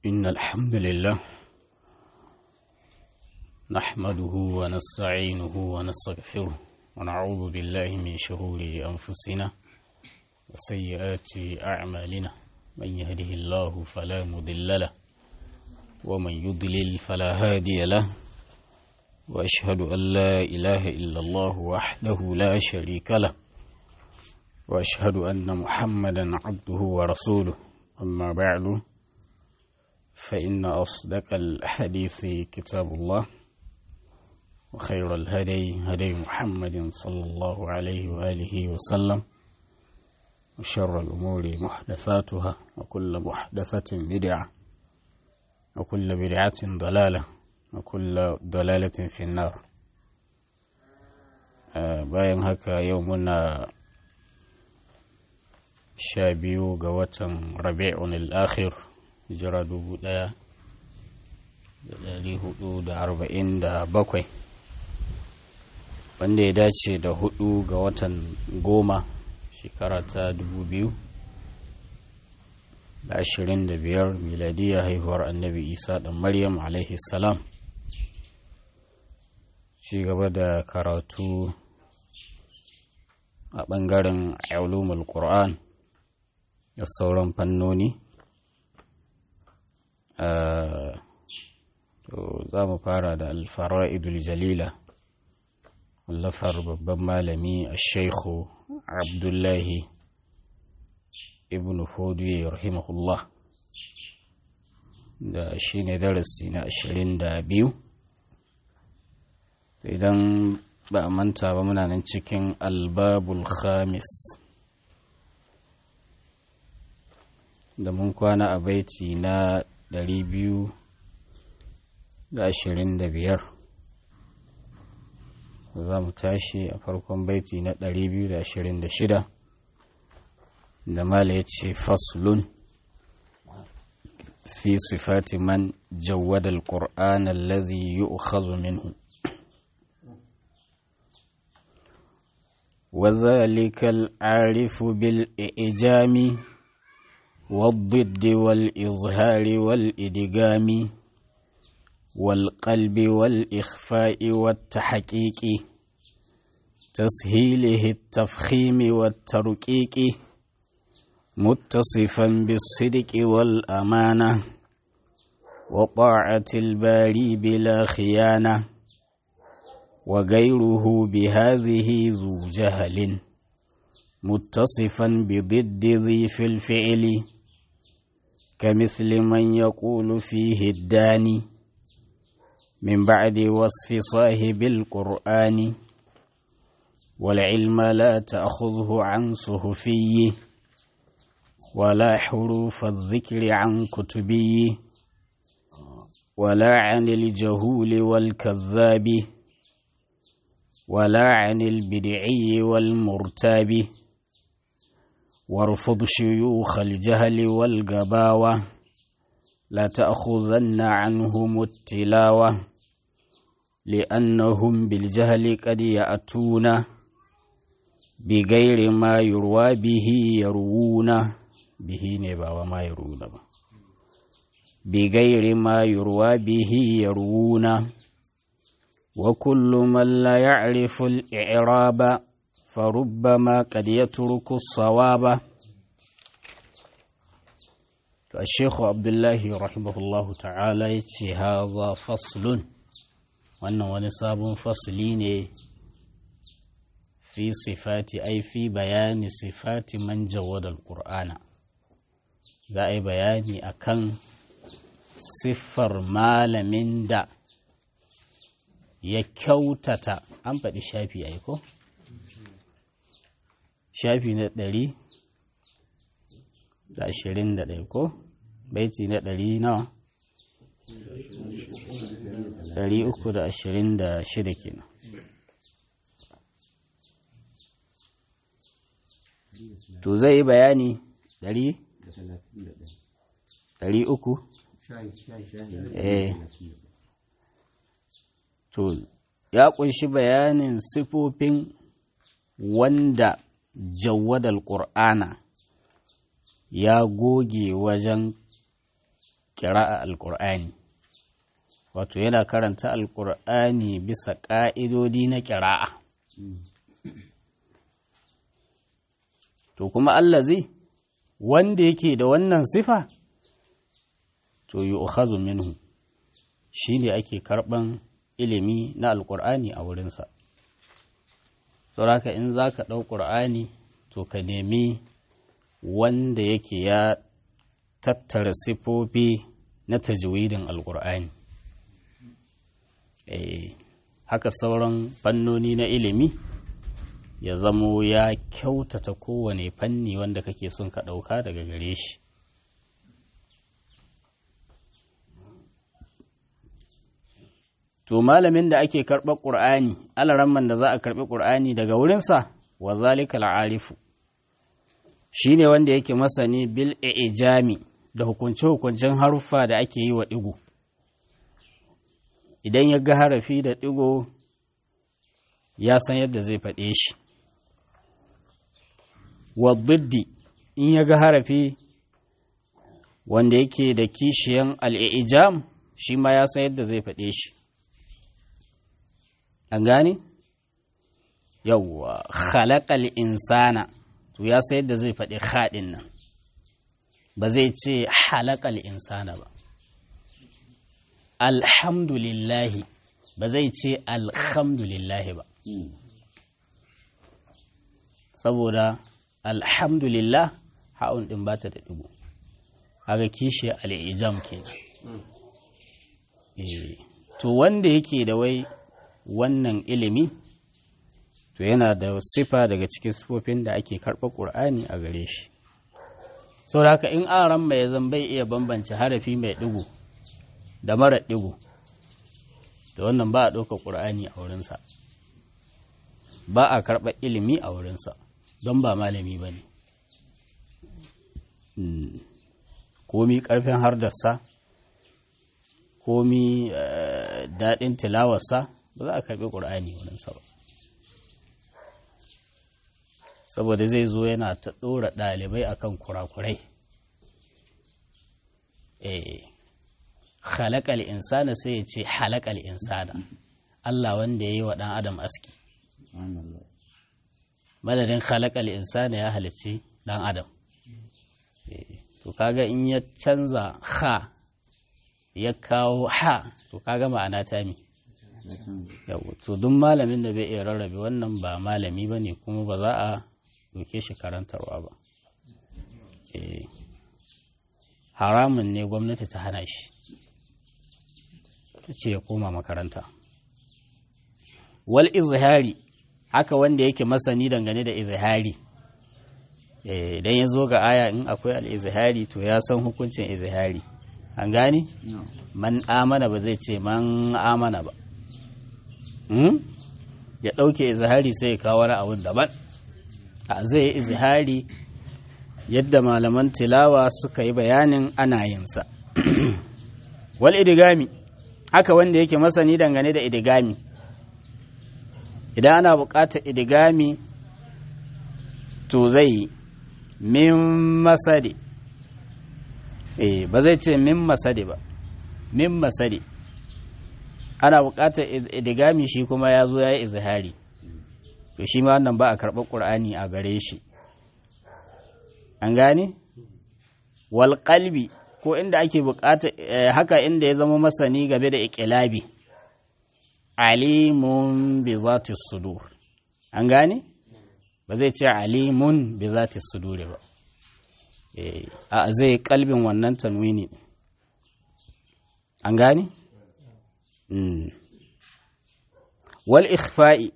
إن الحمد لله نحمده ونستعينه ونستغفره ونعوذ بالله من شرور أنفسنا وسيئات أعمالنا من يهده الله فلا مضل له ومن يضلل فلا هادي له وأشهد أن لا إله إلا الله وحده لا شريك له وأشهد أن محمدا عبده ورسوله أما بعد فإن أصدق الحديث كتاب الله وخير الهدي هدي محمد صلى الله عليه وآله وسلم وشر الأمور محدثاتها وكل محدثة بدعة وكل بدعة ضلالة وكل ضلالة في النار bayan haka yau muna sha biyu ga watan rabi'un al-akhir hijira dubu ɗaya da ɗari hudu da arba'in da bakwai wanda ya dace da hudu ga watan goma shekara ta dubu biyu da ashirin da biyar miladiyya haihuwar annabi isa da maryam alaihi salam ci gaba da karatu a ɓangaren ulumul qur'an da sauran fannoni to za mu fara da alfara'idul jalila wallafar babban malami a shaikhu abdullahi ibn fodiyo rahimahullah da shi ne darasi na ashirin da biyu idan ba a manta ba muna nan cikin albabul khamis da mun kwana a baiti na ɗari biyu da ashirin da biyar za mu tashi a farkon baiti na ɗari biyu da ashirin da shida da mala ya ce faslun fi sifati man jawwada al-qur'an alladhi yu'khadhu minhu وذلك العارف بالإعجام والضد والإظهار والإدغام والقلب والإخفاء والتحقيق تسهيله التفخيم والترقيق متصفا بالصدق والأمانة وطاعة الباري بلا خيانة وغيره بهذه ذو جهل متصفا بضد ذي في الفعل كمثل من يقول فيه الداني من بعد وصف صاحب القرآن والعلم لا تأخذه عن صهفي ولا حروف الذكر عن كتبي ولا عن الجهول والكذاب ولا عن البدعي والمرتاب وارفض شيوخ الجهل والقباوة لا تأخذن عنهم التلاوة لأنهم بالجهل قد يأتون بغير ما يروى به يروون به نبا وما يروون بغير ما يروى به يروون وكل من لا يعرف الإعراب فربما قد يترك الصواب الشيخ عبد الله رحمه الله تعالى يتي هذا فصل wannan wani sabon fasli ne fi sifati ai fi bayani sifati man jawadal qur'ana za a yi bayani akan siffar malamin da ya kyautata an faɗi shafi ai ko shafi na ɗari da ashirin da ɗaya ko baiti na ɗari nawa ɗari uku da ashirin da shida kenan to zai yi bayani ɗari ɗari uku eh to ya ƙunshi bayanin sifofin wanda jawadal ƙur'ana ya goge wajen ƙira'a alƙur'ani wato yana karanta alƙur'ani bisa ƙa'idodi na ƙira'a to kuma allazi wanda yake da wannan sifa to yi minhu shi ne ake karɓan ilimi na alƙur'ani a wurinsa sauraka in za ka ɗau ƙur'ani to ka nemi wanda yake ya tattara sifofi na tajwidin alƙur'ani haka sauran fannoni na ilimi ya zamo ya kyautata kowane fanni wanda kake son ka ɗauka daga gare shi to malamin da ake karɓar ƙur'ani alaramman da za a karɓi ƙur'ani daga wurinsa wa zalika al'arifu shi ne wanda yake masani bil ijami da hukunce-hukuncen haruffa da ake yi wa ɗigo idan ya ga harafi da ɗigo ya san yadda zai faɗe shi wa in ya ga harafi wanda yake da kishiyan al'ijam shi ma ya san yadda zai faɗe shi an gane yawwa khalaqal insana to ya sai yadda zai faɗi haɗin nan ba zai ce halakal insana ba alhamdulillahi ba zai ce alhamdulillahi ba saboda alhamdulillah ha'un ɗin ba ta da ɗigo haka kishi al'ijam ke to wanda yake da wai wannan ilimi to yana da sifa daga cikin sifofin da ake karɓar ƙur'ani a gare shi sau da haka in aran mai zan bai iya bambance harafi mai ɗigo da mara ɗigo da wannan ba a ɗauka ƙur'ani a wurinsa ba a karɓar ilimi a wurinsa don ba malami ba ne komi ƙarfin hardarsa komi daɗin tilawarsa ba za a karɓi ƙur'ani wurinsa ba saboda zai zo yana ta ɗora ɗalibai akan kurakurai eh halakal insana sai ya ce halakal insana Allah wanda ya yi wa ɗan adam aski madadin halakal insana ya halicci ɗan adam to kaga in ya canza ha ya kawo ha to kaga ma'ana ta mi to duk malamin da bai iya rarrabe wannan ba malami ba ne kuma ba za a doke shi karantarwa ba haramun ne gwamnati ta hana shi ta ce ya koma makaranta wal izhari haka wanda yake masani dangane da izhari idan ya zo ga aya in akwai al-izhari to ya san hukuncin izhari an gane man amana ba zai ce man amana ba ya ɗauke izhari sai ya kawo wani abun daban a zai yi izhari yadda malaman tilawa suka yi bayanin ana yinsa wal idigami haka wanda yake masani dangane da idigami idan ana buƙatar idigami to zai min masade eh ba zai ce min masade ba min masade ana buƙatar idigami shi kuma ya zo ya yi izhari to shi ma wannan ba a karɓar ƙur'ani a gare shi an gane wal qalbi ko inda ake buƙata haka inda ya zama masani game da iqilabi alimun bi zati sudur an gane ba zai ce alimun bi zati sudur ba a zai kalbin wannan tanwini an gane wal ikhfa'i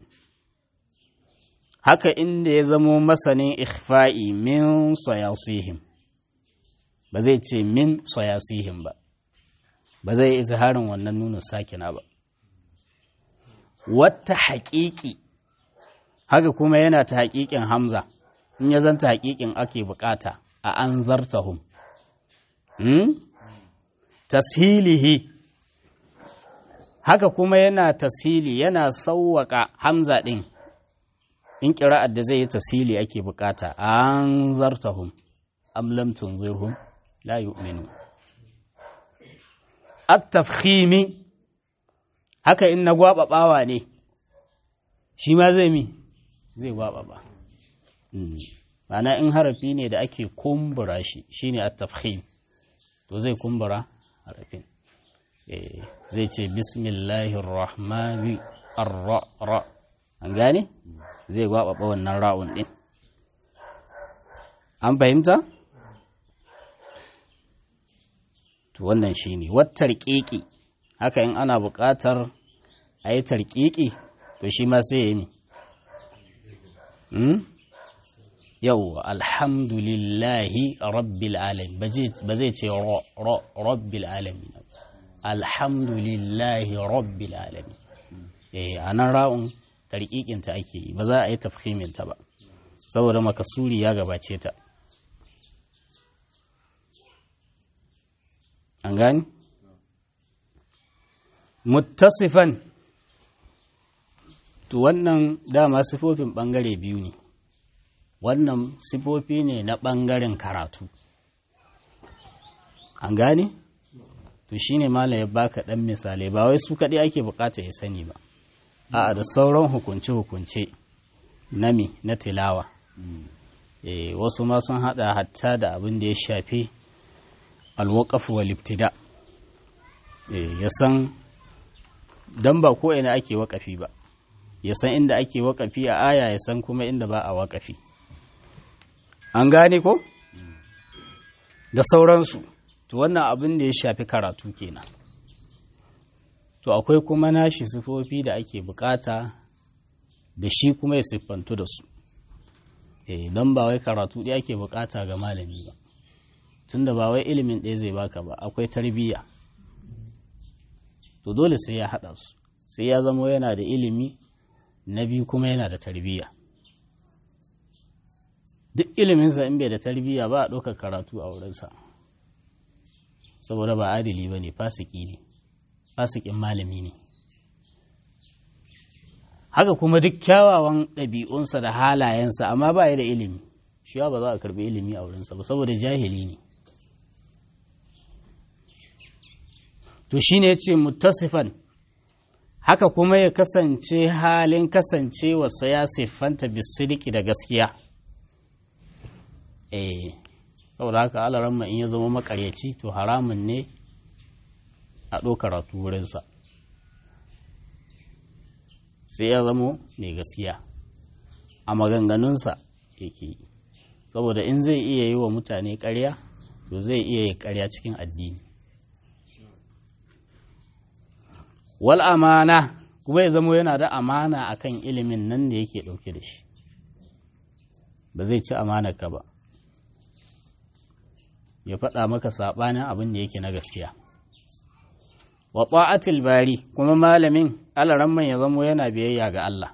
haka inda ya zamo masanin ikhfa'i min sayasihim ba zai ce min sayasihim ba ba zai izharin wannan nuna sakina ba wata haƙiƙi haka kuma yana ta haƙiƙin hamza in ya zanta haƙiƙin ake bukata a an zartahum hmm? tashilihi haka kuma yana tashili yana sauwaƙa hamza ɗin in ƙira'ar da zai yi tasiri ake bukata an zartahum am lam tunzirhum la yu'minu at-tafkhimi haka in na gwababawa ne shi ma zai mi zai gwababa ma'ana in harafi ne da ake kumbura shi shine at-tafkhim to zai kumbura harafin zai ce bismillahir rahmani ar-ra an gane zai gwababa wannan ra'un din an fahimta to wannan shine wattar keke haka in ana buƙatar a yi tarƙiƙi to shi ma sai ya yi yau alhamdulillahi rabbil alamin ba zai ce rabbil alamin alhamdulillahi rabbil alamin a nan ra'un tarƙiƙinta ake yi ba za a yi tafhiminta ba saboda makasuri ya gabace ta an gani? muttasifan to wannan dama sifofin ɓangare biyu ne wannan sifofi ne na ɓangaren karatu an gane? to shine mala ya baka ɗan misalai ba wai su kaɗai ake bukata ya sani ba a da sauran hukunce-hukunce na mi na tilawa e, wasu ma sun hada hatta da abin da ya shafi alwakaf wa liftida e, ya san don ba ko ina ake wakafi ba ya san inda ake wakafi a aya ya san kuma inda ba a wakafi an gane ko da sauransu to wannan abin da ya shafi karatu kenan to akwai kuma nashi sifofi da ake bukata da shi kuma ya siffantu da su eh don ba wai karatu ɗaya ake bukata ga malami ba tunda ba wai ilimin ɗaya zai baka ba akwai tarbiyya to dole sai ya haɗa su sai ya zama yana da ilimi na biyu kuma yana da tarbiyya duk iliminsa in bai da tarbiyya ba a ɗaukar karatu a wurinsa saboda ba adili ba ne fasiki ne fasikin malami ne haka kuma duk kyawawan ɗabi'unsa da halayensa amma ba ya da ilimi shi ba za a karɓi ilimi a wurinsa ba saboda jahili ne to shi ne ce mutasifan haka kuma ya kasance halin kasancewarsa ya siffanta bisidiki da gaskiya eh saboda haka alaramma in ya zama makaryaci to haramun ne a ɗaukar wurinsa sai ya zamo mai gaskiya a maganganunsa yake yi saboda in zai iya yi wa mutane ƙarya to zai iya yi ƙarya cikin addini wal amana kuma ya zamo yana da amana akan ilimin nan da yake ɗauke da shi ba zai ci ka ba ya faɗa maka saɓanin abin da yake na gaskiya wa ta'atil bari kuma malamin alaramman ya zamo yana biyayya ga Allah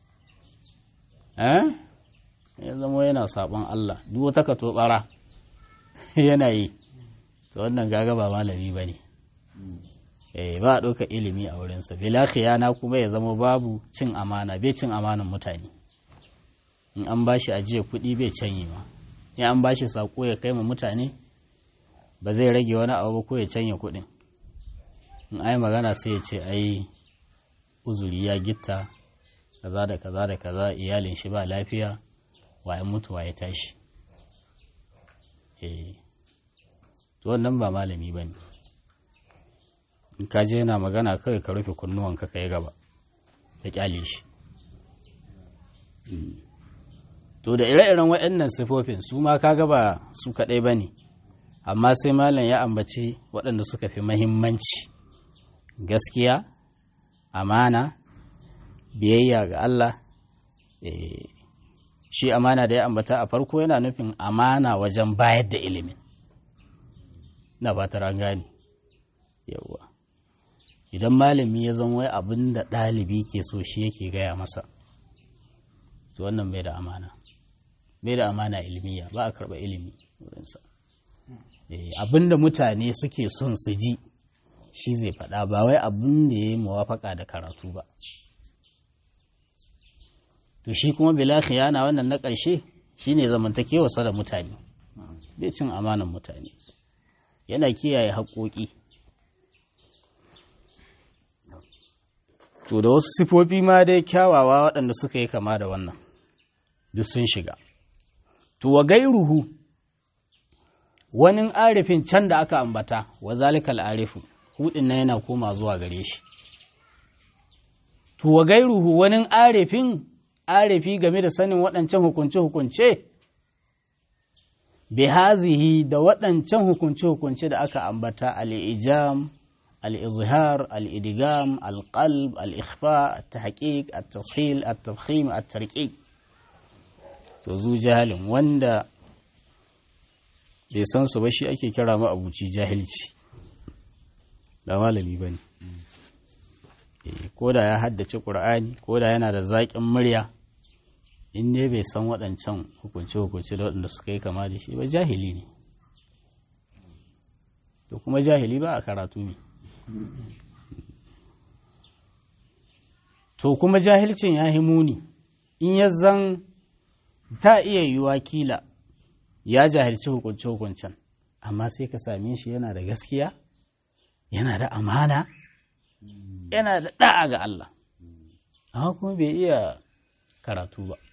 eh ya zamo yana saɓon Allah duk wata ka tobara yana yi to wannan gaga ba malami ba ne eh ba a ɗauka ilimi a wurinsa bila khiyana kuma ya zama babu cin amana bai cin amanan mutane in an bashi ajiye kuɗi bai canyi ma in an bashi sako ya kai ma mutane ba zai rage wani abu ko ya canya kuɗin in ai magana sai ya ce ai uzuri ya gitta kaza da kaza da kaza iyalin shi ba lafiya waye mutu waye tashi eh to wannan ba malami ba ne in ka je yana magana kawai ka rufe kunnuwanka ka yi gaba ka kyale shi to da ire-iren waɗannan sifofin su ma ka gaba su kaɗai ba ne amma sai malam ya ambaci waɗanda suka fi mahimmanci gaskiya amana biyayya ga Allah shi amana da ya ambata a farko yana nufin amana wajen bayar da ilimin na ba ta gani yawwa idan malami ya zama wai abin da ɗalibi ke so shi yake gaya masa to wannan bai da amana bai da amana ilmiya ba a karɓa ilimi wurinsa abin da mutane suke son su ji shi zai faɗa ba wai abin da ya yi muwafaka da karatu ba to shi kuma bila khiyana wannan na ƙarshe shine zamantakewarsa da mutane bai cin amanan mutane yana kiyaye haƙoƙi to da wasu sifofi ma dai kyawawa waɗanda suka yi kama da wannan duk sun shiga to wa gairuhu wani arifin can da aka ambata wa zalikal arifu hudin na yana koma zuwa gare shi to wa gairuhu wani arifin arifi game da sanin waɗancan hukunce-hukunce bi hazihi da waɗancan hukunce-hukunce da aka ambata al'ijam al'izhar al'idigam al'qalb al'ikhfa al-tahqiq al-tashil al-tafkhim al-tarqiq to zu jahalin wanda bai san su ba shi ake kira ma abuci jahilci da malami bane ko da ya haddace ƙur'ani ko da yana da zaƙin murya in ne bai san waɗancan hukunce-hukunce da waɗanda suka yi kama da shi ba jahili ne to kuma jahili ba a karatu ne to kuma jahilcin ya muni in ya zan ta iya yiwuwa kila ya jahilci hukunce-hukuncen amma sai ka same shi yana da gaskiya yana da amana yana da ɗa'a ga Allah amma kuma bai iya karatu ba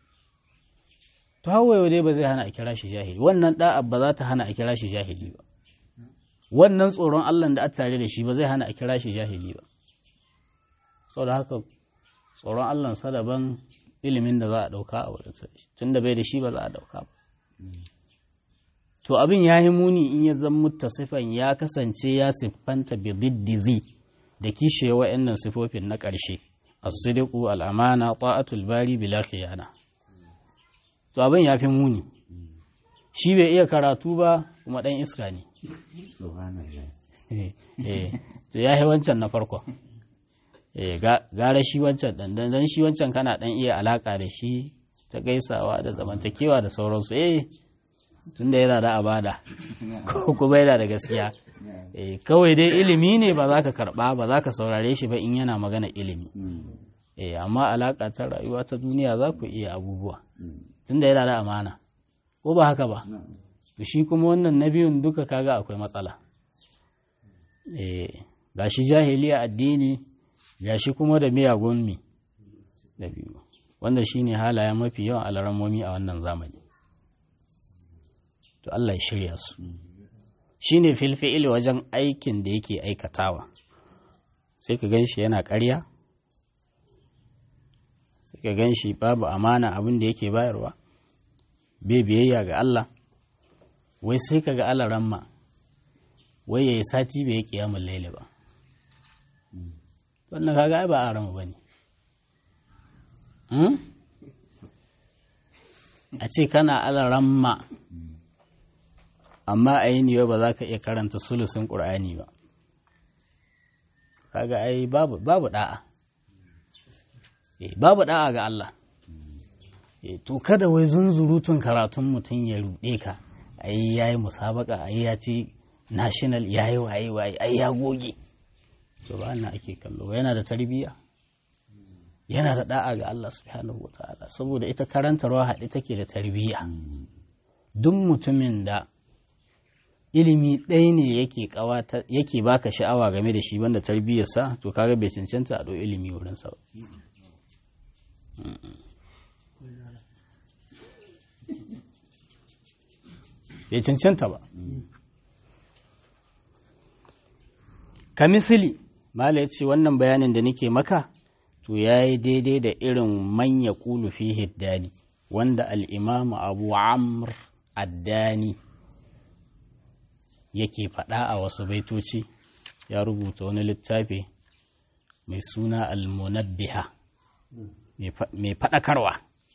to hawaye dai ba zai hana a kira shi jahili wannan da'a ba za ta hana a kira shi jahili ba wannan tsoron Allah da a tare da shi ba zai hana a kira shi jahili ba saboda haka tsoron Allah sa daban ilimin da za a dauka a wurin tun da bai da shi ba za a dauka ba to abin ya yi muni in ya zan muttasifan ya kasance ya siffanta bi diddizi da kishe wa'annan sifofin na ƙarshe as-sidqu al-amana ta'atul bari bila khiyana to abin ya fi muni shi bai iya karatu ba kuma ɗan iska ne to ya yi wancan na farko gara shi wancan ɗan dan shi wancan kana ɗan iya alaƙa da shi ta gaisawa da zamantakewa da sauransu eh tun da yana da abada ko kuma yana da gaskiya kawai dai ilimi ne ba za ka karɓa ba za ka saurare shi ba in yana magana ilimi amma alaƙa ta rayuwa ta duniya za ku iya abubuwa tunda yana da amana ko ba haka ba to shi kuma wannan na biyun duka kaga akwai matsala eh gashi jahiliya addini gashi kuma da miyagun mi da biyu wanda shine halayen mafi yawan alaramomi a wannan zamani to Allah ya shirya su shine filfi'il wajen aikin da yake aikatawa sai ka gan shi yana ƙarya sai ka gan shi babu amana abin da yake bayarwa bai biyayya ga Allah wai sai ka ga alaramma wai ya yi sati bai yi kiyamun laili ba wannan kaga ai ba a rama ba ne a ce kana alaramma amma a yi niwa ba za ka iya karanta sulusin ƙur'ani ba kaga ai babu da'a babu da'a ga Allah to kada wai zunzurutun karatun mutum ya ruɗe ka ai yayi musabaka ai ya ci national yayi waye waye ai ya goge to ba na ake kallo yana da tarbiyya yana da da'a ga Allah subhanahu wataala saboda ita karantarwa haɗe take da tarbiyya duk mutumin da ilimi ɗaya ne yake yake baka sha'awa game da shi banda tarbiyyarsa to kaga bai cancanta a ɗau ilimi wurinsa ba bai cancanta ba ka misali mala ya ce wannan bayanin da nake maka to ya yi daidai da irin manya kulu fi hiddani wanda al'imamu abu amr addani yake faɗa a wasu baitoci ya rubuta wani littafi mai suna al-munabbiha mai faɗakarwa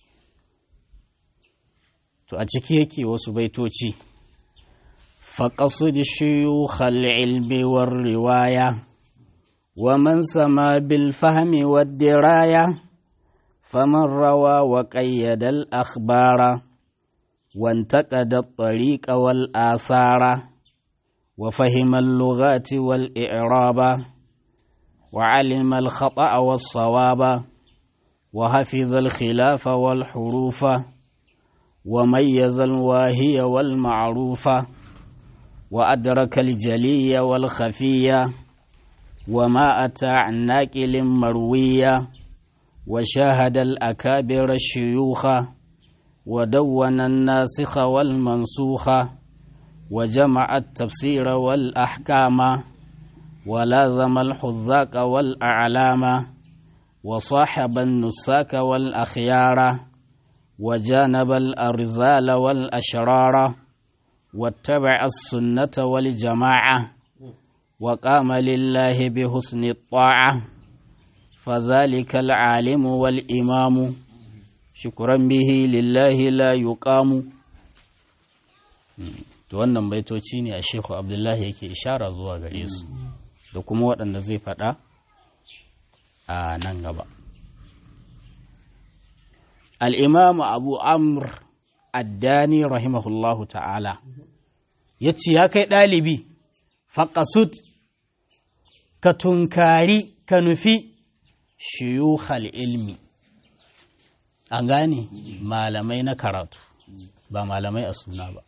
to a ciki yake wasu baitoci faƙasu da shiyukhal ilmi war riwaya wa man sama bil fahmi wa diraya faman rawa wa qayyada al akhbara وانتقد الطريق والآثار وفهم اللغات والإعراب وعلم الخطأ والصواب وحفظ الخلاف والحروف وميز الواهي والمعروف وأدرك الجلي والخفي وما أتى عن ناقل مروية وشاهد الأكابر الشيوخ ودون الناسخ والمنسوخ وجمع التفسير والأحكام ولازم الحذاق والأعلام وصاحب النساك والأخيار وجانب الأرزال والأشرار واتبع السنة والجماعة وقام لله بحسن الطاعة فذلك العالم والإمام شكرا به لله لا يقام to wannan baitoci ne a shehu abdullahi yake ishara zuwa gare su da kuma waɗanda zai faɗa a nan gaba al'imamu abu amr addani rahimahullahu ta'ala ya ce ya kai ɗalibi faƙasud ka tunkari ka nufi shiyuhal ilmi an gane malamai na karatu ba malamai a suna ba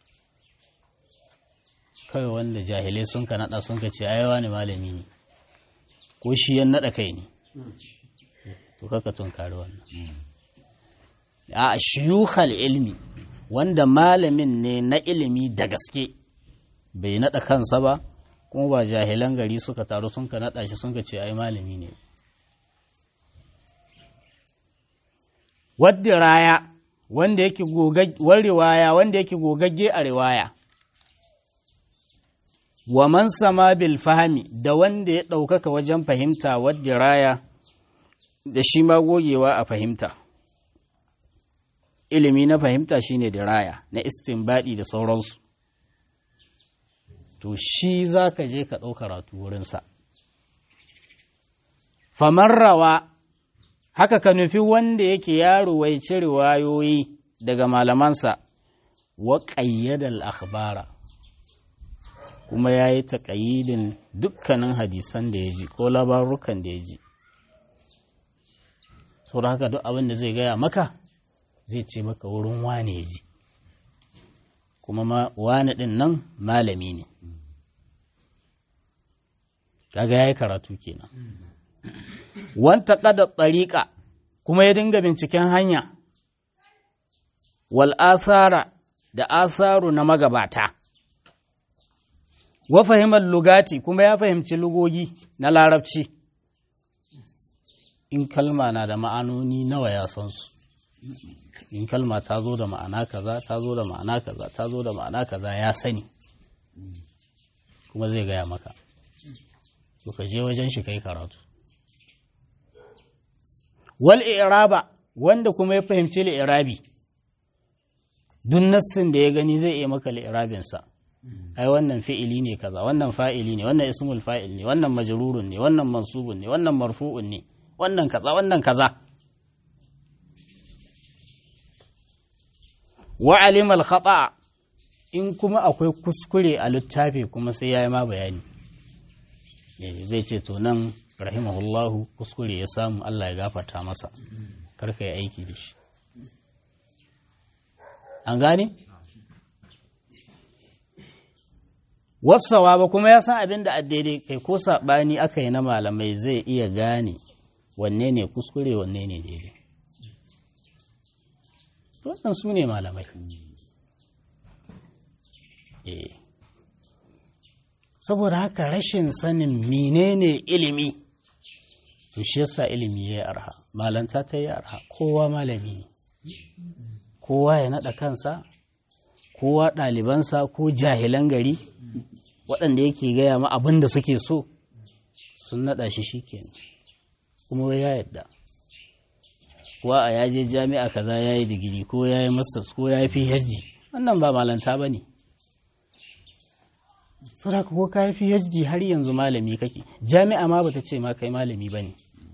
kawai wanda jahilai sun ka naɗa sun ka ce ayawa ne malami ne ko shi yan naɗa kai ne to kaka tunkari wannan a shiyuhal ilmi wanda malamin ne na ilimi da gaske bai naɗa kansa ba kuma ba jahilan gari suka taru sun ka naɗa shi sun ka ce ai malami ne wadda raya wanda yake riwaya wanda yake gogagge a riwaya wa man sama bil fahami da wanda ya ɗaukaka wajen fahimta wadda raya da shi ma gogewa a fahimta ilimi na fahimta shine diraya na istinbadi da sauransu to shi za ka je ka ɗau karatu wurinsa famarrawa haka ka nufi wanda yake yaro wai cire wayoyi daga malamansa wa ƙayyadal akhbara kuma ya yi taƙayyidin dukkanin hadisan da ya ji ko labarukan da ya ji saboda haka duk abin da zai gaya maka zai ce maka wurin wane ya ji kuma wane ɗin nan malami ne kaga ya yi karatu kenan wanta ƙada tsariƙa kuma ya dinga binciken hanya wal asara da asaru na magabata wa fahimar lugati kuma ya fahimci lugogi na larabci in kalma na da ma'anoni nawa ya san su in kalma ta zo da ma'ana kaza ta zo da ma'ana kaza ta zo da ma'ana kaza ya sani kuma zai gaya maka to ka je wajen shi kai karatu wal i'raba wanda kuma ya fahimci li'irabi duk nassin da ya gani zai iya maka li'irabin sa ai wannan fi'ili ne kaza wannan fa'ili ne wannan ismul fa'il ne wannan majrurun ne wannan mansubun ne wannan marfu'un ne wannan kaza wannan kaza wa alimal khata in kuma akwai kuskure a littafi kuma sai ya yi ma bayani zai ce to nan rahimahullahu kuskure ya samu Allah ya gafarta masa karka yi aiki da shi an gane wasawa ba kuma ya san abin da daidai kai ko saɓani aka yi na malamai zai iya gane wanne ne kuskure wanne ne daidai wannan su ne malamai saboda haka rashin sanin menene ilimi to shi yasa ilimi ya yi arha malanta ta yi arha kowa malami ne kowa ya naɗa kansa kowa ɗalibansa ko jahilan gari waɗanda yake gaya ma abin da suke so sun naɗa shi shi kuma ya yadda kuwa a yaje jami'a kaza ya yi digiri ko ya yi masters ko ya yi phd wannan ba malanta ba ne saboda ko ka yi phd har yanzu malami kake jami'a ma bata ce ma kai malami ba ne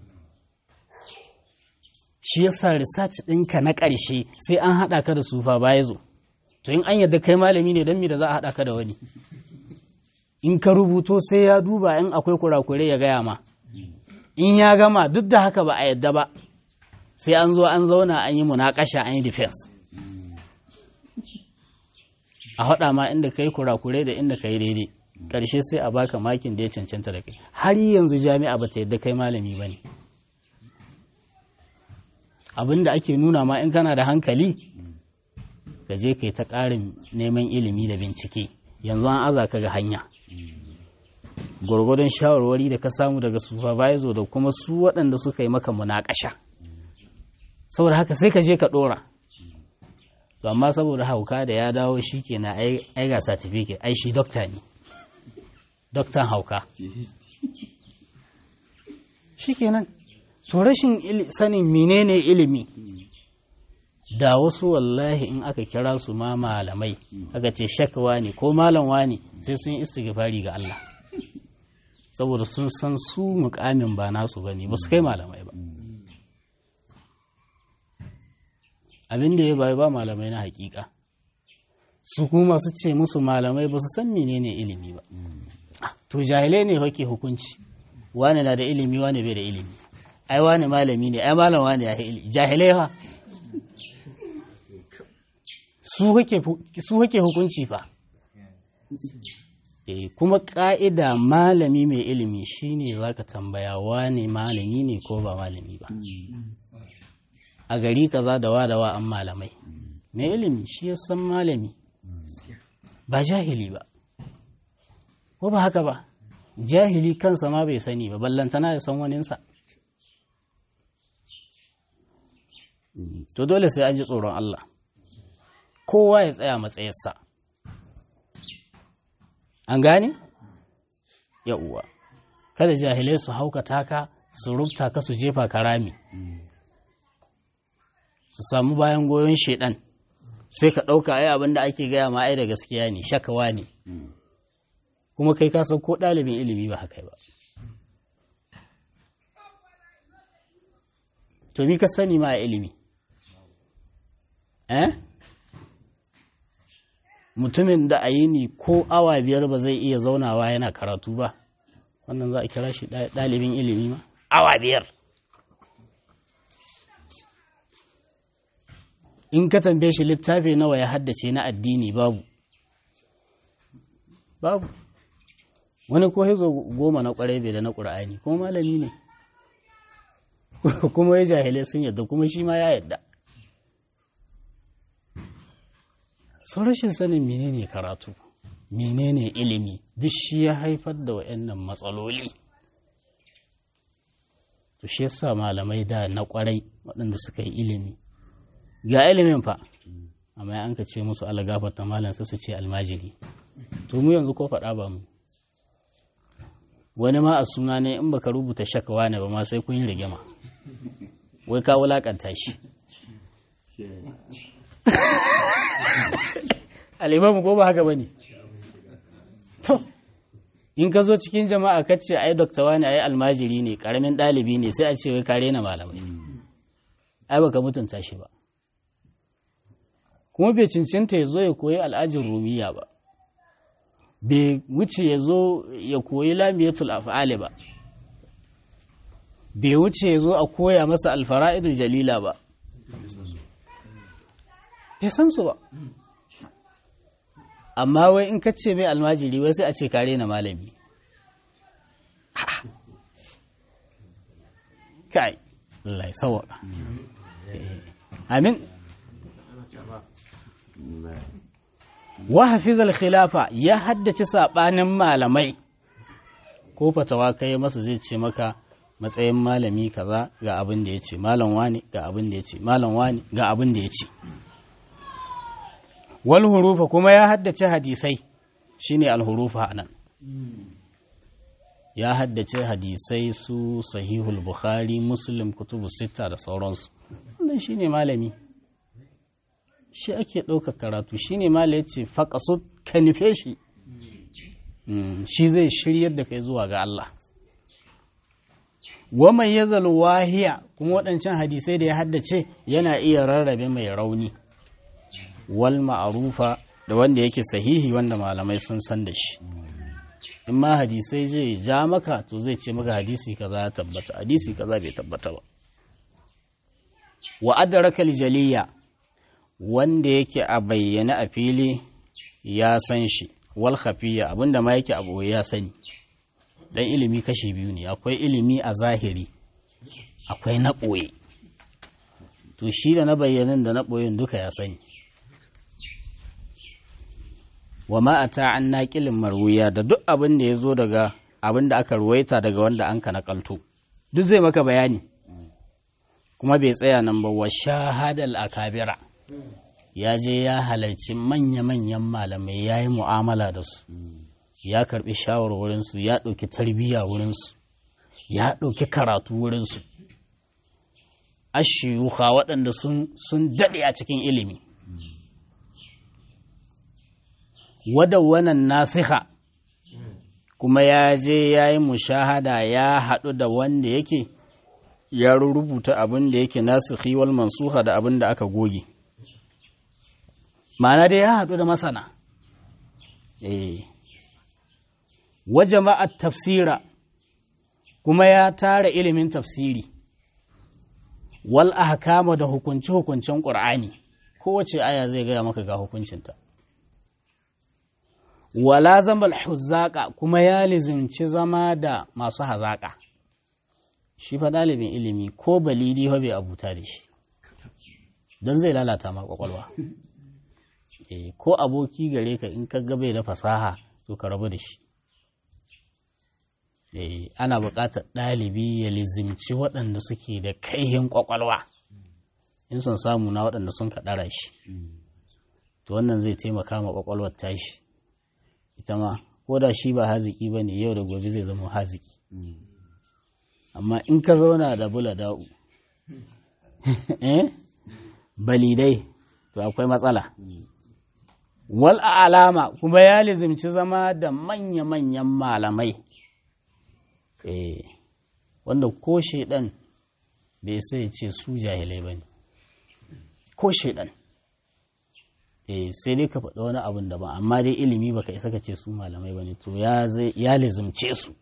shi yasa research ɗinka na ƙarshe sai an haɗa ka da sufa baya zo to in an yadda kai malami ne don me da za a haɗa ka da wani in ka rubuto sai ya duba in akwai kurakure ya gaya ma in ya gama duk da haka ba a yadda ba sai an zo an zauna an yi munakasha an yi defense a haɗa ma inda ka yi kurakure da inda ka yi daidai ƙarshe sai a baka makin da ya cancanta da kai har yanzu jami'a ba ta yadda kai malami ba ne abin da ake nuna ma in kana da hankali ka je kai ta ƙarin neman ilimi da bincike yanzu an aza ka ga hanya gwargwadon shawarwari da ka samu daga supervisor da kuma su waɗanda suka yi maka munakasha saboda haka sai ka je ka ɗora to amma saboda hauka da ya dawo shi ke na ai ga certificate ai shi dokta ne doktan hauka shi kenan to rashin sanin menene ilimi da wasu wallahi in aka kira su ma malamai aka ce shakawa ne ko malamwa ne sai sun yi istighfari ga Allah saboda sun san su mukamin ba nasu ba ne ba su kai malamai ba abin da ya bayi ba malamai na hakika su kuma su ce musu malamai ba su san menene ilimi ba to jahilai ne hake hukunci wani na da ilimi wani bai da ilimi ai wani malami ne ai malam wani ya ilimi jahilai fa su hake hukunci fa e, kuma ƙa'ida malami mai ilimi shine za ka tambaya wane malami ne ko ba malami ba a gari kaza da wa da wa an malamai mai ilimi shi ya san malami ba jahili ba ko ba haka ba jahili kansa ma bai sani ba ballantana ya san waninsa to dole sai an ji tsoron Allah kowa ya tsaya matsayarsa an gane? uwa kada jahilai su haukata ka su rubta ka su jefa ka rami su samu bayan goyon shedan sai ka ɗauka ai abin da ake gaya ma ai da gaskiya ne shakawa ne kuma kai ka san ko ɗalibin ilimi ba haka ba to mi ka sani ma a ilimi eh mutumin da a yi ni ko awa biyar ba zai iya zaunawa yana karatu ba wannan za a kira shi ɗalibin ilimi ma awa biyar in ka tambaye shi littafi nawa ya haddace na addini babu babu wani ko hizo goma na kwarai bai da na ƙura'ani kuma malami ne kuma ya jahilai sun yadda kuma shi ma ya yadda sau rashin sanin menene karatu menene ilimi duk shi ya haifar da waɗannan matsaloli to shi yasa malamai da na kwarai waɗanda suka yi ilimi ga ilimin fa amma an ka ce musu algafar ta malam sai su ce almajiri to mu yanzu ko faɗa ba mu wani ma a suna ne in baka rubuta shakawa ne ba ma sai kun yi rigima wai ka wulakanta shi alimamu ko ba haka ba ne to in ka zo cikin jama'a ka ce ai dokta wani ai almajiri ne karamin ɗalibi ne sai a ce wai kare na malamai ai baka mutunta shi ba kuma bai cincinta ya zo ya koyi al'ajin rumiya ba bai wuce ya zo ya koyi lamiyatul af'ali ba bai wuce ya zo a koya masa alfara'idul jalila ba bai san su ba amma wai in ka ce mai almajiri wai sai a ce kare na malami kai Allah ya sawaka amin wa hafizal khilafa ya haddace sabanin malamai ko fatawa kai masa zai ce maka matsayin malami kaza ga abin da ya ce malam wani ga abin da ya ce malam wani ga abin da ya ce wal hurufa kuma ya haddace hadisai shine al hurufa anan ya haddace hadisai su sahihul bukhari muslim kutubu sita da sauransu wannan shine malami shi ake ɗaukar karatu shine mala ya ce faƙasu ka nufe shi shi zai shiryar da kai zuwa ga Allah waman ya wahiya kuma waɗancan hadisai da ya haddace yana iya rarrabe mai rauni wal ma'arufa da wanda yake sahihi wanda malamai sun san da shi in ma hadisai zai ja maka to zai ce maka hadisi kaza ya tabbata hadisi kaza bai tabbata ba wa adraka jaliya wanda yake a bayyane a fili ya san shi wal khafiyya abinda ma yake abu ya sani dan ilimi kashi biyu ne akwai ilimi a zahiri akwai na ɓoye to shi da na bayyanin da na ɓoyin duka ya sani wa ma ata an naƙilin marwiya da duk abin da ya zo daga abin da aka ruwaita daga wanda an ka naƙalto duk zai maka bayani kuma bai tsaya nan ba wa shahadal akabira ya je ya halarci manya-manyan malamai ya yi mu'amala da su ya karbi shawarwarinsu ya ɗauki tarbiyya wurinsu ya ɗauki karatu wurinsu ashiyuka waɗanda sun daɗe a cikin ilimi wannan nasiha kuma ya je ya yi mushahada ya haɗu da wanda yake ya rubuta abin da yake nasikhi wal mansuha da abin da aka goge ma'ana dai ya haɗu da masana eh wa jama'at tafsira kuma ya tara ilimin tafsiri wal ahkama da hukunci hukuncin qur'ani kowace aya zai gaya maka ga hukuncinta wala zamal huzaka kuma ya lizimci zama da masu hazaka shi fa ɗalibin ilimi ko balidi bai abuta da shi don zai lalata ma kwakwalwa ko aboki gare ka in ka gabe da fasaha to ka rabu da shi ana buƙatar ɗalibi ya lizimci waɗanda suke da kaihin ƙwaƙwalwa in son samu na waɗanda sun kaɗara shi to wannan zai taimaka ma ƙwaƙwalwar tashi ita ma ko da shi ba haziki ba ne yau da gobe zai zama haziki amma in ka zauna da bula da'u balidai to akwai matsala wal alama kuma ya lizimci zama da manya-manyan malamai eh wanda ko shaidan bai sai ce su jahilai ba ne ko shaidan eh sai dai ka faɗi wani abin da ba amma dai ilimi baka isa ka ce su malamai ba ne to ya lizimce su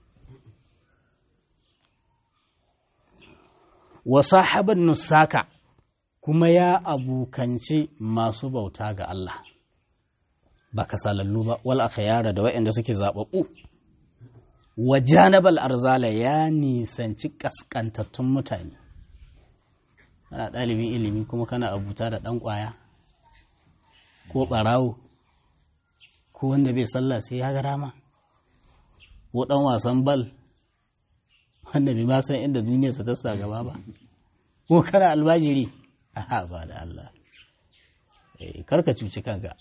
wa sahaban nusaka kuma ya abukance masu bauta ga Allah ba kasalallu ba wal akhyara da waɗanda suke zababbu wa janabal arzala ya nisanci kaskantattun mutane kana ɗalibin ilimi kuma kana abuta da ɗan ƙwaya ko ɓarawo ko wanda bai sallah sai ya ga rama ko ɗan wasan bal wanda bai ma san inda duniyarsa ta sa gaba ba ko kana albajiri aha ba da Allah eh karka cuci kanka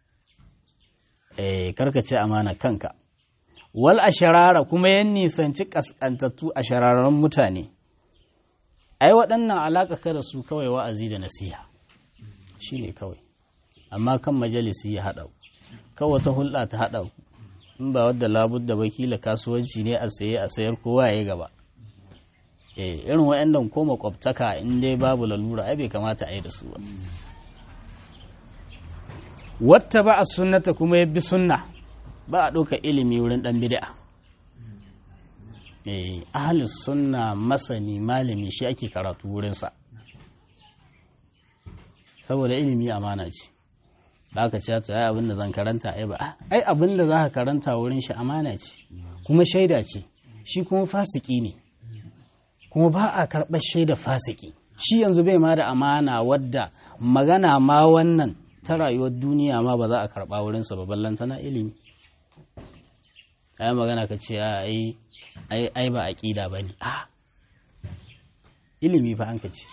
eh karka ci amana kanka wal asharara kuma yan nisanci kaskantattu a shararren mutane ai waɗannan alaƙa ka da su kawai wa'azi da nasiha shi ne kawai amma kan majalisi ya haɗa kawai wata hulɗa ta haɗa in ba wadda labud da bakila kasuwanci ne a saye a sayar kowa ya yi gaba eh irin waɗannan ko makwabtaka in dai babu lalura ai bai kamata a yi da su ba wata ba a sunnata kuma ya bi sunna ba a ɗauka ilimi wurin ɗan bid'a eh ahlus sunna masani malami shi ake karatu wurinsa saboda ilimi amana ce ba ka ce ta ai abin da zan karanta ai ba ai abin da za ka karanta wurin shi amana ce kuma shaida ce shi kuma fasiki ne kuma ba a karɓar shaida fasiki shi yanzu bai ma da amana wadda magana ma wannan ta rayuwar duniya ma ba za a karɓa wurinsa ba ballanta na ilimi ai magana ka ce ai ai ba aƙida ba ne a ilimi fa an ka ce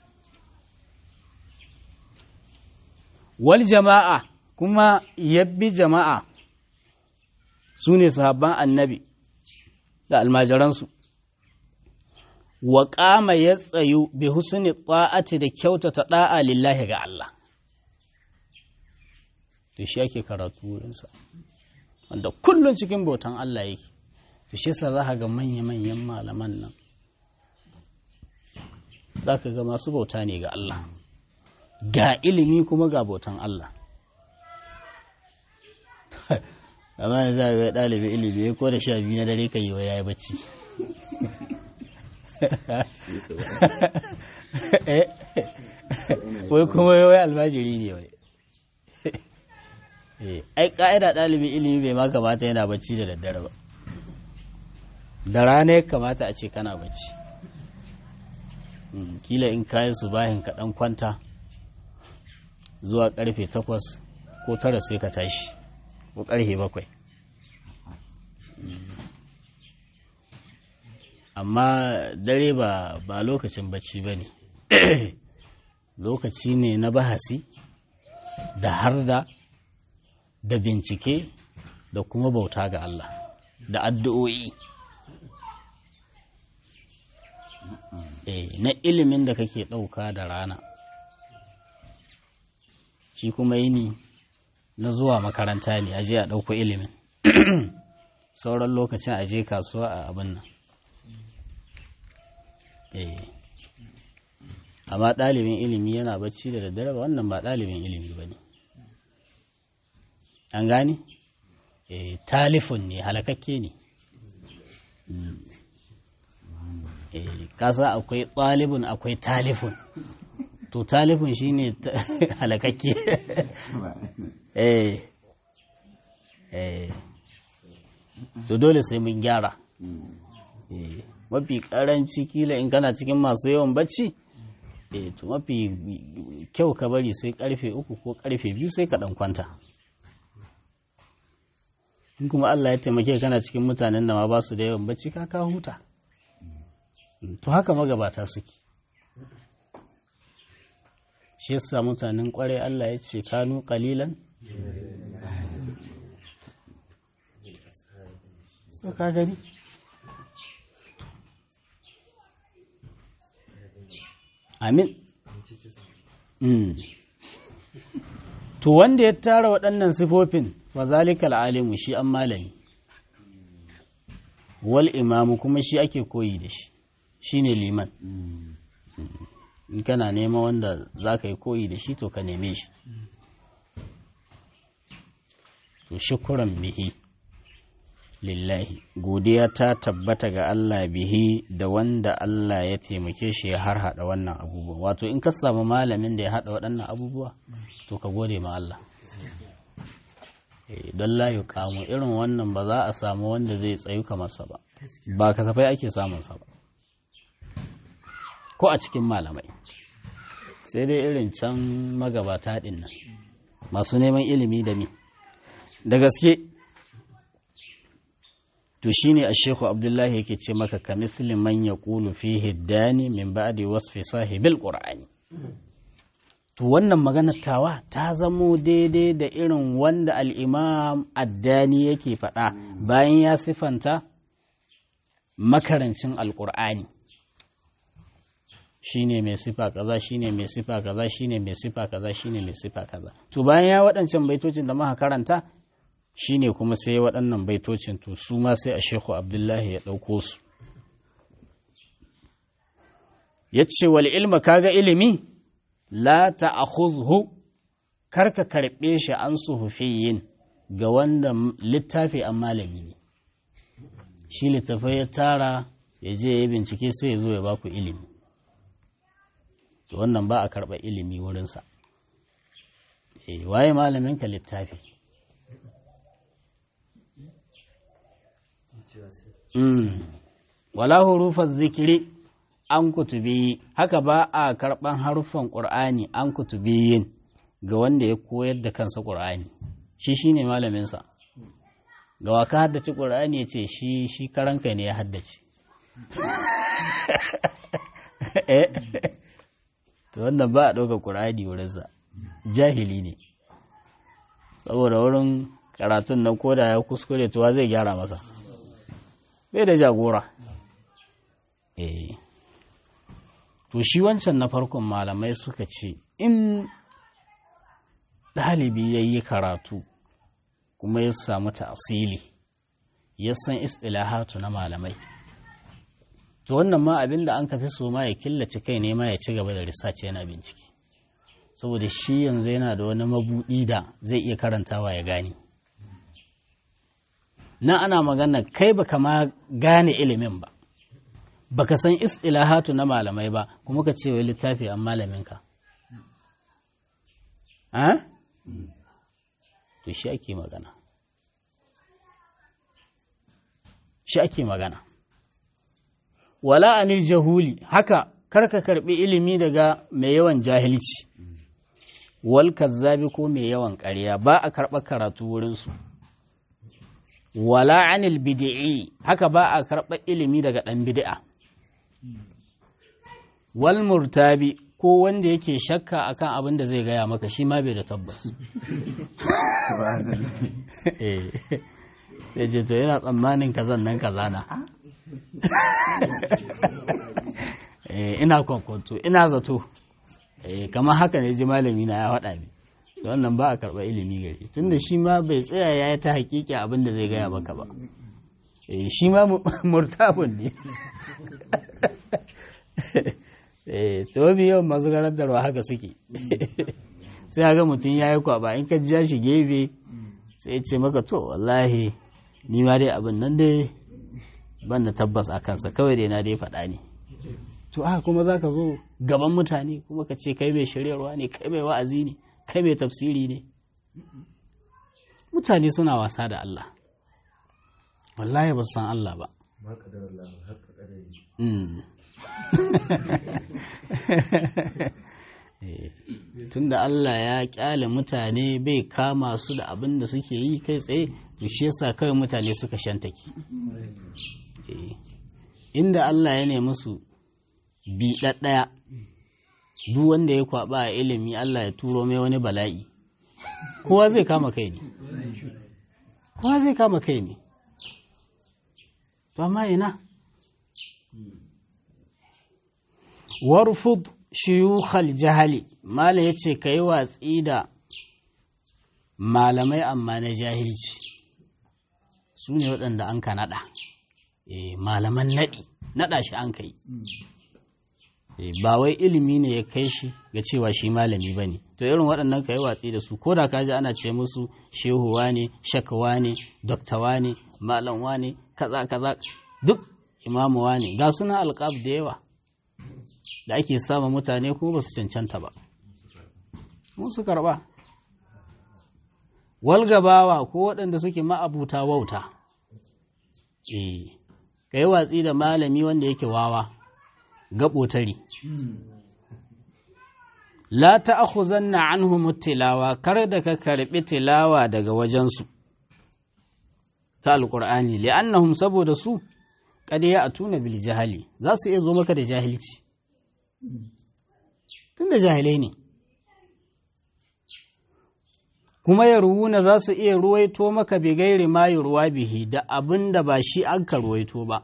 wal jama'a kuma yabbi jama'a su ne sahabban annabi da almajiransu wa ƙama ya tsayu bi husni ta'ati da kyautata ɗa'a lillahi ga Allah to shi ake karatu wurinsa wanda kullum cikin bautan Allah yake to shi yasa za ka ga manya-manyan malaman nan za ka ga masu bauta ne ga Allah ga ilimi kuma ga bautan Allah amma yanzu a ga ɗalibin ilimi ko da sha biyu na dare ka yi wa yayi bacci wai kuma wai albajiri ne wai ai ka'ida ɗalibin ilimi bai ma kamata yana bacci da daddare ba da rana ya kamata a ce kana bacci kila in kayan su bayan ka ɗan kwanta zuwa ƙarfe takwas ko tara sai ka tashi ko ƙarfe bakwai amma dare ba ba lokacin bacci ba ne lokaci ne na bahasi da harda da bincike da kuma bauta ga Allah da addu'o'i na ilimin da kake ɗauka da rana shi kuma yini na zuwa makaranta ne aje a ɗauko ilimin sauran lokacin aje kasuwa a abin nan amma ɗalibin ilimi yana bacci da daddare ba wannan ba ɗalibin ilimi ba ne an gane talifun ne halakakke ne kasa akwai ɗalibun akwai talifun to talifun shine halakakke eh eh to dole sai mun gyara mafi karanci kila in kana cikin masu yawan bacci eh to mafi kyau ka bari sai karfe uku ko karfe biyu sai ka dan kwanta in kuma Allah ya taimake kana cikin mutanen da ma ba su da yawan bacci ka ka huta to haka magabata suke shi yasa mutanen kware Allah ya ce kanu kalilan so ka gani amin to wanda ya tara waɗannan sifofin fazalikal alimu shi an malami wal imamu kuma shi ake koyi da shi shine liman in kana nema wanda za ka yi koyi da shi to ka neme shi to shukuran bihi lillahi godiya ta tabbata ga Allah bihi da wanda Allah ya taimake shi ya har hada wannan abubuwa wato in ka samu malamin da ya hada waɗannan abubuwa to ka gode ma Allah don layu kamu irin wannan ba za a samu wanda zai tsayu kamarsa ba ba kasafai ake samunsa ba ko a cikin malamai sai dai irin can magabata ɗin nan masu neman ilimi da ni da gaske to shine a shehu abdullahi yake ce maka ka misli man ya ƙulu fi hiddani min ba'di wasfi sahibil qur'ani to wannan maganar tawa ta zamo daidai da irin wanda al'imam addani yake faɗa bayan ya sifanta makarancin alƙur'ani shine mai sifa kaza shine mai sifa kaza shine mai sifa kaza shine mai sifa kaza to bayan ya waɗancan baitocin da muka karanta shine kuma sai ya waɗannan baitocin to su ma sai a shehu abdullahi ya ɗauko su ya ce wal ilma kaga ilimi la ta'khudhu karka karɓe shi an suhufiyin ga wanda littafi an malami ne shi littafai ya tara ya je ya bincike sai ya zo ya baku ilimi to wannan ba a karɓa ilimi wurinsa waye malaminka littafi wala hurufar zikiri an kutubi haka ba a karɓan haruffan ƙur'ani an kutubiyin ga wanda ya koyar da kansa ƙur'ani shi shi ne malaminsa ga waka haddace ƙur'ani ya ce shi shi karanka ne ya haddace to wannan ba a ɗauka ƙur'ani wurinsa jahili ne saboda wurin karatun nan koda ya kuskure tuwa zai gyara masa bai da jagora eh to shi wancan na farkon malamai suka ce in ɗalibi ya yi karatu kuma ya samu ta'asili ya san istilahatu na malamai to wannan ma abin da an kafi so ma ya killace kai ne ma ya ci gaba da research yana bincike saboda shi yanzu yana da wani mabuɗi da zai iya karantawa ya gane na ana magana kai baka ma gane ilimin ba baka san istilahatu na malamai ba kuma ka ce wai littafi an malaminka to to shi ake magana shi ake magana wala anil jahuli haka karka karbi ilimi daga mai yawan jahilci wal kazzabi ko mai yawan ƙarya ba a karɓar karatu wurinsu wala anil bid'i haka ba a karɓar ilimi daga ɗan bid'a wal murtabi ko wanda yake shakka akan abin da zai gaya maka shi ma bai da tabbas sai ce to yana tsammanin kazan nan kaza na ina kwakwato ina zato kamar haka ne ji malami na ya faɗa min da wannan ba a karɓar ilimi gari tunda shi ma bai tsaya ya yi ta hakiki abin da zai gaya maka ba shi ma murtabun ne to bi yawan masu karantarwa haka suke sai ga mutum ya yi kwaba in ka ja shi gefe sai ya ce maka to wallahi ni ma dai abin nan dai ban da tabbas a kansa kawai dai na dai faɗa ne to haka kuma za ka zo gaban mutane kuma ka ce kai mai shiryarwa ne kai mai wa'azi ne kai mai tafsiri ne mutane suna wasa da Allah wallahi ba san Allah ba tunda Allah ya kyale mutane bai kama su da abin da suke yi kai tsaye to shi yasa kawai mutane suka shantake inda Allah ya nemi su bi ɗaɗɗaya duk wanda ya kwaba a ilimi Allah ya turo mai wani bala'i kowa zai kama kai ne kowa zai kama kai ne to amma ina warfud shiyukhal jahali malam ya ce ka yi watsi da malamai amma na jahilci su ne waɗanda an ka naɗa malaman naɗi naɗa shi an kai ba wai ilimi ne ya kai shi ga cewa shi malami ba ne to irin waɗannan ka yi watsi da su ko da ka ji ana ce musu shehuwa ne shakawa ne doktawa ne malamwa ne kaza kaza duk imamuwa ne ga suna alƙab da yawa da ake sama mutane kuma ba su cancanta ba su karɓa walgabawa ko waɗanda suke ma'abuta wauta eh ka yi watsi da malami wanda yake wawa gaɓotari la ta'khuzanna anhum tilawa kar da ka karɓi tilawa daga wajensu ta alqur'ani li'annahum saboda su kad ya'tuna bil jahali za su iya zo maka da jahilci tunda jahilai ne kuma ya ruwuna za su iya ruwaito maka bi gairi ma ruwa bihi da abin da ba shi an ka ruwaito ba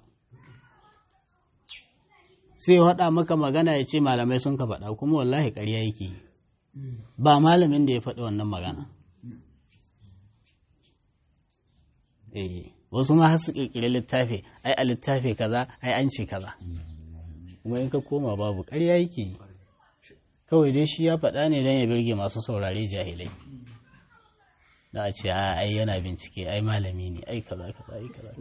sai faɗa maka magana ya ce malamai sun ka faɗa kuma wallahi ƙarya yake ba malamin da ya faɗi wannan magana eh wasu ma har su ƙirƙiri littafi ai a littafi kaza ai an ce kaza kuma in ka koma babu ƙarya yake kawai dai shi ya faɗa ne don ya birge masu saurare jahilai da a ce ai yana bincike ai malami ne ai kaza kaza ai kaza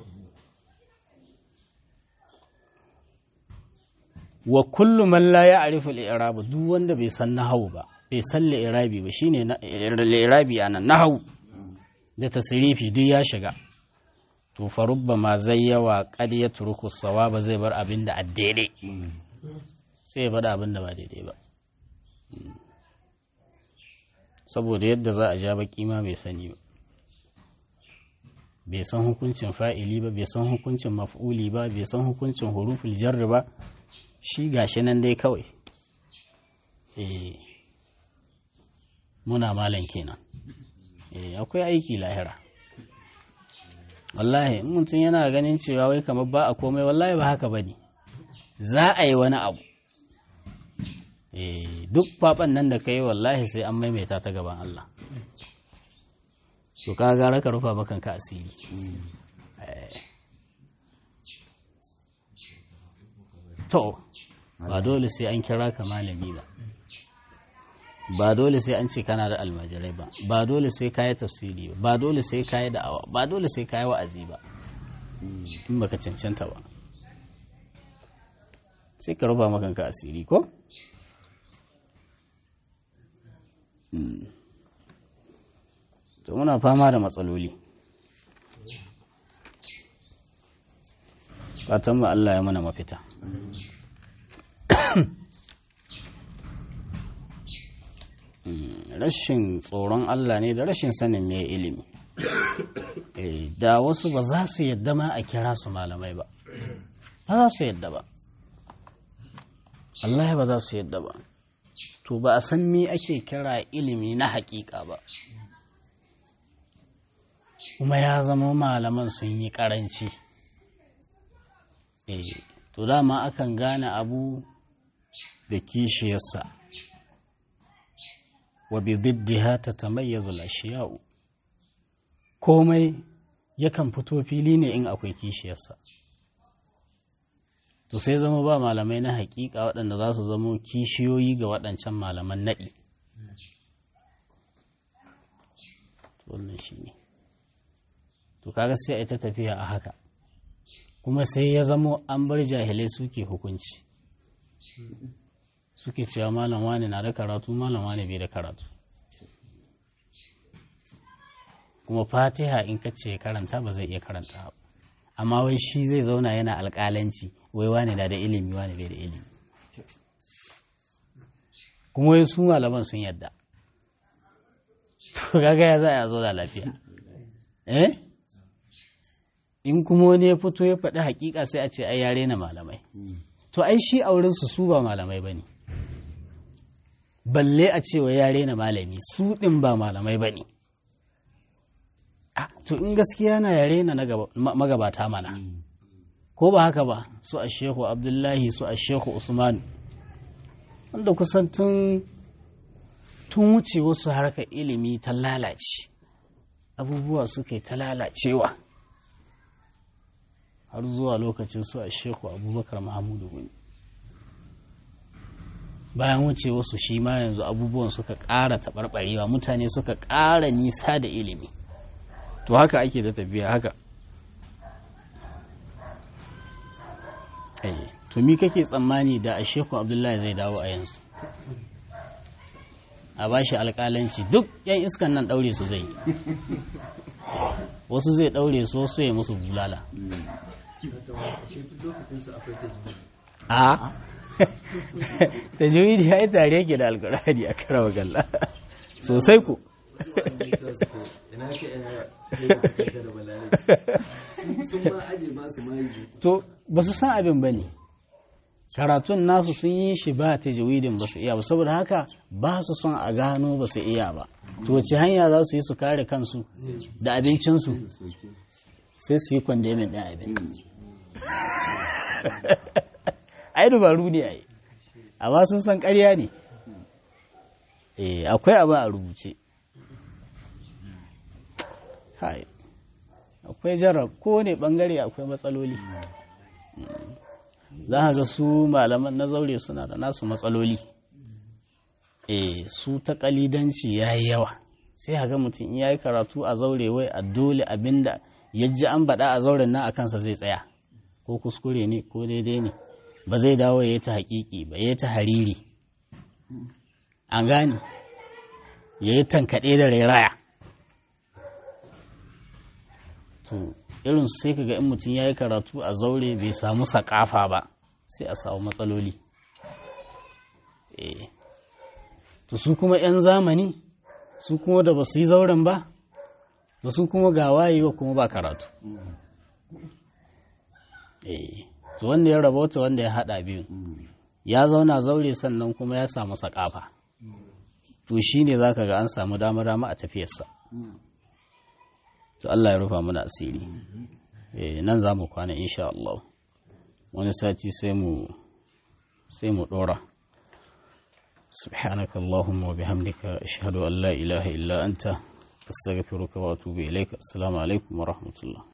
wa kullu man la ya'rifu al-i'rab duk wanda bai san nahwu ba bai san al-i'rabi ba shine al-i'rabi anan nahwu da tasrifi duk ya shiga to fa rubbama zai yawa qad yatruku sawaba zai bar abin da addede sai ya bar abin da ba daidai ba saboda yadda za a ja baki ma bai sani ba bai san hukuncin fa'ili ba bai san hukuncin maf'uli ba bai san hukuncin huruful jarri ba shi gashi nan dai kawai eh muna malan kenan eh akwai aiki lahira wallahi in mutum yana ganin cewa wai kamar ba a komai wallahi ba haka bane za a yi wani abu eh duk faɓan nan da kai wallahi sai an maimaita ta gaban Allah to ka gara ka rufa makan ka asiri to ba dole sai an kira ka malami ba ba dole sai an ce kana da almajirai ba ba dole sai kayi tafsiri ba ba dole sai kayi da'awa ba dole sai kayi wa'azi ba in baka cancanta ba sai ka rufa makan ka asiri ko to muna fama da matsaloli fatan mu Allah ya mana mafita rashin tsoron Allah ne da rashin sanin me ilimi da wasu ba za su yadda ma a kira su malamai ba ba za su yadda ba Allah ba za su yadda ba to ba a san me ake kira ilimi na hakika ba kuma ya zama malaman sun yi karanci eh to dama akan gane abu da kishiyarsa wa bi diddiha tatamayyazu al-ashiya'u komai yakan fito fili ne in akwai kishiyarsa to sai zama ba malamai na hakika waɗanda za su zamo kishiyoyi ga waɗancan malaman naɗi wannan shi ne to kaga sai a ita tafiya a haka kuma sai ya zamo an bar jahilai suke hukunci suke cewa malam wani na da karatu malam wani bai da karatu kuma fatiha in ka ce karanta ba zai iya karanta ba amma wai shi zai zauna yana alƙalanci wai wani na da ilimi wani bai da ilimi kuma wai su malaman sun yadda to kaga ya za a zo da lafiya eh in kuma wani ya fito ya faɗi hakika sai a ce ai yare na malamai to ai shi auren su su ba malamai bane balle a ce wa yare na malami su ɗin ba malamai bane to in gaskiya na yare na magabata mana ko ba haka ba su a shehu abdullahi su a shehu usman wanda kusan tun tun wuce wasu harkar ilimi ta lalace abubuwa suka yi ta lalacewa har zuwa lokacin su a shehu abubakar mahamudu wani bayan wuce wasu shi ma yanzu abubuwan suka ƙara taɓarɓarewa mutane suka ƙara nisa da ilimi to haka ake da tafiya haka to mi kake tsammani da a sheku abdullahi zai dawo a yanzu a ba shi alƙalanci duk yan iskan nan ɗaure su zai wasu zai ɗaure su wasu ya musu bulala a ta juyi ya yi tare yake da alkurani a karawa galla sosai ku to ba su san abin ba ne karatun nasu sun yi shi ba ta jawidin ba su iya ba saboda haka ba su son a gano ba su iya ba to wace hanya za su yi su kare kansu da abincinsu sai su yi kwandemin ɗin abin ai dubaru ne ai amma sun san ƙarya ne eh akwai abu a rubuce hai akwai jarab ko ne bangare akwai matsaloli za a ga su malaman na zaure suna da nasu matsaloli eh su ta kalidanci ya yi yawa sai a ga mutum ya yi karatu a zaure wai a dole abinda ya ji an baɗa a zauren nan a kansa zai tsaya ko kuskure ne ko daidai ne ba zai dawo ya yi ta haƙiƙi ba ya yi ta hariri an gane ya yi tankaɗe da rairaya to irin sai ka ga in mutum ya yi karatu a zaure bai samu sakafa ba sai a samu matsaloli to su kuma 'yan zamani su kuma da ba su yi zauren ba to su kuma ga wayewa kuma ba karatu to wanda ya rabauta wanda ya haɗa biyu ya zauna zaure sannan kuma ya samu sakafa to shi ne za ka ga an samu dama-dama a tafiyarsa to Allah ya rufa mana asiri nan za mu kwana insha Allah wani sati sai mu sai mu dora سبحانك اللهم وبحمدك أشهد أن لا إله إلا أنت أستغفرك وأتوب إليك السلام عليكم ورحمة الله